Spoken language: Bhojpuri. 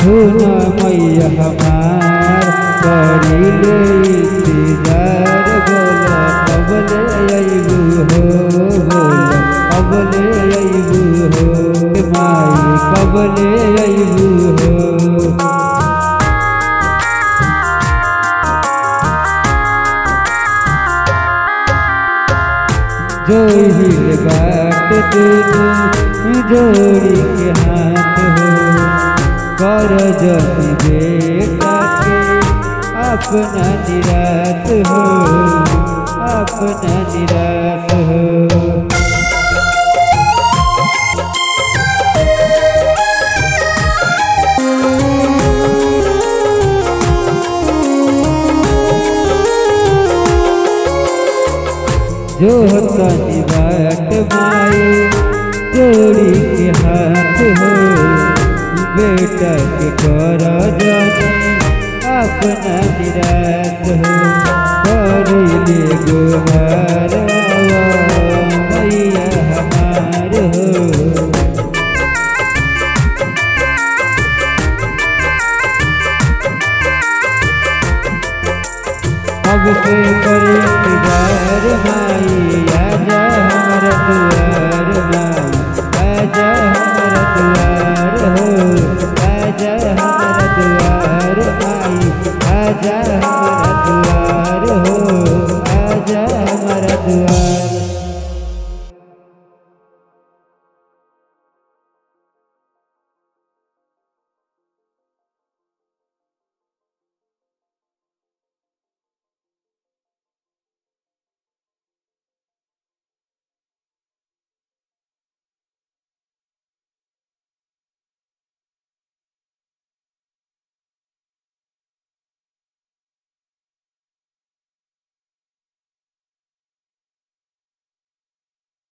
सुना मैया हमार करीले इंतजार बोला कबले अइबू हो बोला कबले अइबू हो माई कबले अइबू हो जो हिल बाट दुनु जोड़ी के हाथ हो कर जति बेटा के अपना निराश हो अपना निराश हो जो तनी बाट माए जोड़ी के हाथ हो बेटा के कर जानी अपना निराश हो करिले गोहार मैया हमार हो अब से करे इंतजार माई आजा हमर दुआर माई आजा हमर दुआर हो आजा हमर दुआर माई आजा हमर